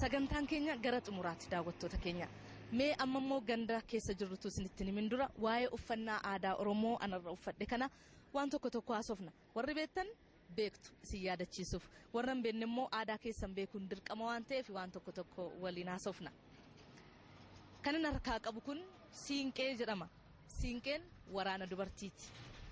sagantaan keenya gara xumuraatti daawwattoota keenya mee amma immoo ganda keessa jirrutu isinitti himin dura waa'ee uffannaa aadaa oromoo anarra uffadhe kana waan tokko tokko haasofna warri beektan beektu isin yaadachiisuuf warra hin beekne immoo aadaa keessan beekuun dirqama waan ta'eef waan tokko tokko waliin haasofna. Kan inni harkaa qabu kun siinqee jedhama. Siinqeen waraana dubartiiti.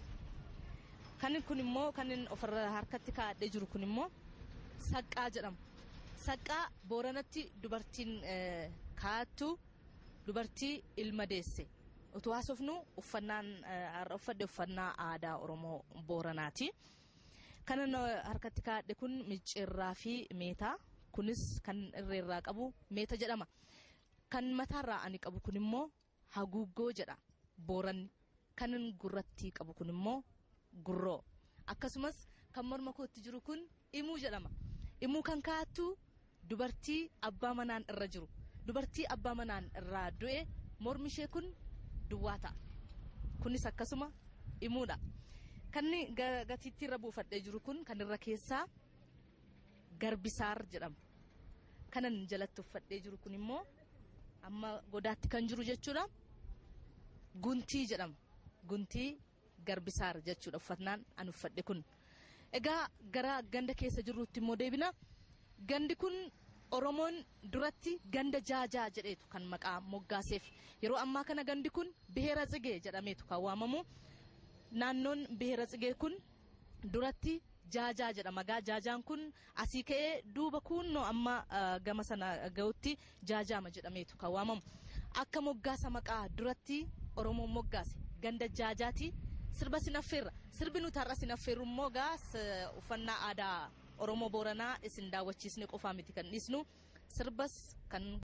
Kan kun immoo kan inni ofirra harkatti kaa'adhee jiru kun immoo saqqaa jedhama. Saqqaa booranatti dubartiin kaa'attu dubartii ilma deesse. Utuu haasofnu uffannaan har'a uffadhe uffannaa aadaa Oromoo Booranaati. Kan inni harkatti kaa'adhe kun micciirraa fi meetaa. Kunis kan irreerraa qabu meeta jedhama. Kan mataarraa ani qabu kun immoo haguuggoo jedha booranni. Kan gurratti qabu kun immoo gurroo. Akkasumas kan morma kootti jiru kun imuu jedhama. Imuu kan kaa'attu dubartii abbaa manaan irra jiru. Dubartii abbaa manaan irraa du'e mormi ishee kun duwwaa ta'a. Kunis akkasuma imuudha. Kan gatiittii irra buufadhee jiru kun kan irra keessaa garbisaar jedhama. Kanan jalatti uffadhee jiru kun immoo amma godaatti kan jiru jechuudha. Guntii jedhama. Guntii garbisaar jechuudha uffannaan an uffadhe kun. Egaa gara ganda keessa jirruutti immoo deebina. Gandi kun Oromoon duratti ganda jaajaa jedheetu kan maqaa moggaaseef yeroo ammaa kana gandi kun biheera tsigee jedhameetu kan waamamu. Naannoon biheera tsigee kun duratti jaajaa jedhama. Gaa jaajaan kun asii ka'ee duuba kunnoo amma gama sana ga'utti jaajaama jedhameetu kan waamamu. Akka moggaasa maqaa duratti Oromoon moggaase ganda jaajaati sirba sinaffeerra. Sirbi nuti har'a sinaffeerru immoo gaa uffannaa aadaa Oromoo Booranaa isin daawwachiisne qofaa miti kan dhiisnu sirbas kan